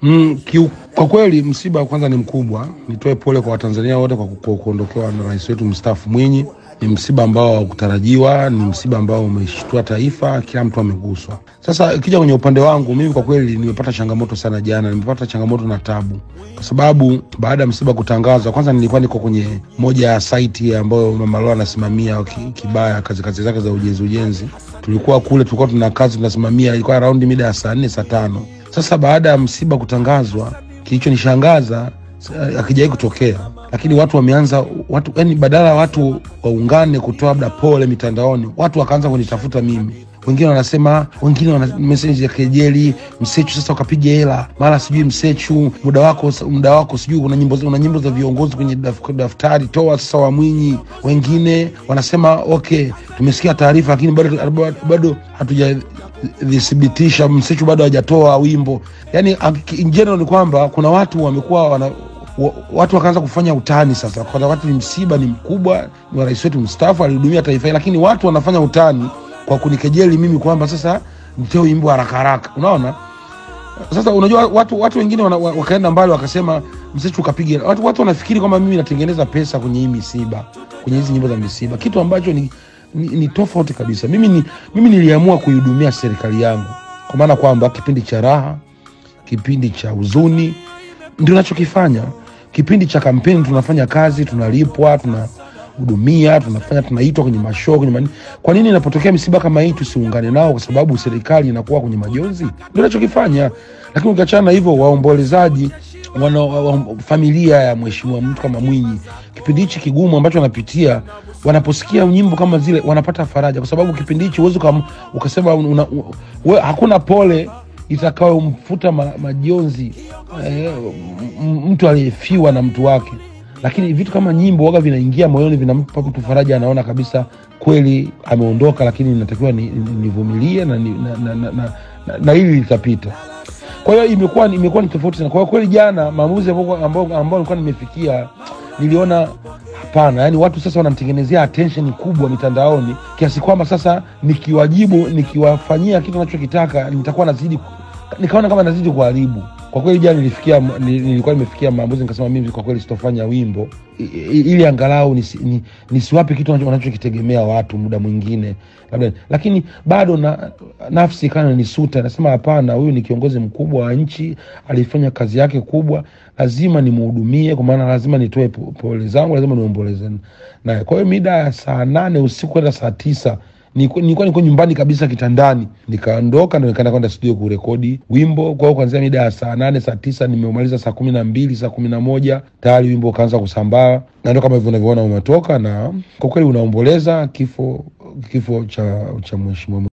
Mm, kiu, kwa kweli msiba kwanza ni mkubwa. Nitoe pole kwa Watanzania wote kwa, kwa kuondokewa na rais wetu mstaafu Mwinyi. Ni msiba ambao haukutarajiwa, ni msiba ambao umeshtua taifa, kila mtu ameguswa. Sasa ikija kwenye upande wangu mimi, kwa kweli nimepata changamoto sana jana, nimepata changamoto na tabu, kwa sababu baada ya msiba kutangazwa, kwanza nilikuwa niko kwenye moja ya saiti ambayo Mama Lola anasimamia ki- Kibaya, kazi kazi zake za ujenzi ujenzi. Tulikuwa kule, tulikuwa tuna kazi tunasimamia, ilikuwa raundi mida ya saa nne saa tano. Sasa baada ya msiba kutangazwa, kilichonishangaza eh, hakijawai kutokea, lakini watu wameanza watu, yani badala ya watu waungane kutoa labda pole mitandaoni, watu wakaanza kunitafuta mimi wengine wanasema, wengine wana meseji ya kejeli, Msechu sasa ukapiga hela, mara sijui Msechu muda wako muda wako sijui una nyimbo una nyimbo za viongozi kwenye daf, daftari toa sasa wa Mwinyi. Wengine wanasema okay, tumesikia taarifa lakini bado bado hatujathibitisha, Msechu bado hajatoa wimbo. Yani in general ni kwamba kuna watu wamekuwa wana wa- watu wakaanza kufanya utani sasa, kwa wakati ni msiba ni mkubwa, ni wa rais wetu mstaafu, alihudumia taifa hili, lakini watu wanafanya utani kwa kunikejeli mimi kwamba sasa nitoe wimbo haraka haraka. Unaona, sasa unajua watu watu wengine wana, wa- wakaenda mbali wakasema Msechu ukapiga. Watu, watu wanafikiri kwamba mimi natengeneza pesa kwenye hii misiba, kwenye hizi nyimbo za misiba, kitu ambacho ni, ni, ni tofauti kabisa. Mimi, ni, mimi niliamua kuihudumia serikali yangu, kwa maana kwamba kipindi cha raha, kipindi cha huzuni ndio nachokifanya. Kipindi cha kampeni tunafanya kazi, tunalipwa, tunahudumia, tunafanya, tunaitwa kwenye mashoo, kwenye mani. Kwa nini inapotokea misiba kama hii tusiungane nao? Kwa sababu serikali inakuwa kwenye majonzi, ndio nachokifanya. Lakini ukiachana na hivyo, waombolezaji wana, wa, wa, familia ya mheshimiwa mtu kama Mwinyi, kipindi hichi kigumu ambacho wanapitia, wanaposikia nyimbo kama zile wanapata faraja, kwa sababu kipindi hichi huwezi ukam- ukasema una, we, hakuna pole itakayomfuta ma, majonzi eh, m- mtu aliyefiwa na mtu wake, lakini vitu kama nyimbo waga vinaingia moyoni, vinampa mtu faraja, anaona kabisa kweli ameondoka, lakini natakiwa ni- ni- nivumilie na, ni- na, na, na, na, na, na hili litapita. Kwa hiyo imekuwa imekuwa ni tofauti sana. Kwa hiyo kweli jana maamuzi ambao ambao ambao nilikuwa nimefikia niliona hapana, yani watu sasa wanamtengenezea attention kubwa mitandaoni kiasi kwamba sasa nikiwajibu nikiwafanyia kitu nachokitaka nitakuwa nazidi nikaona kama nazidi kuharibu. Kwa kweli jana nilifikia ni- nilikuwa nimefikia maamuzi nikasema mimi kwa kweli sitofanya wimbo i- i- ili angalau nisi, ni, nisiwape kitu wanacho- wanachokitegemea watu muda mwingine labda, lakini bado na, nafsi kana nisuta, nasema hapana, huyu ni kiongozi mkubwa wa nchi, alifanya kazi yake kubwa, lazima nimhudumie, kwa maana lazima nitoe po- pole zangu, lazima niomboleze naye. Kwa hiyo mida ya saa nane usiku kwenda saa tisa nilikuwa nilikuwa niko nyumbani kabisa kitandani, nikaondoka ndo nikaenda kwenda studio kurekodi wimbo. Kwa hiyo kuanzia mida ya saa nane saa tisa nimeumaliza saa kumi na mbili saa kumi na moja tayari wimbo ukaanza kusambaa, na ndo kama hivyo unavyoona umetoka, na kwa kweli unaomboleza kifo kifo cha cha mheshimiwa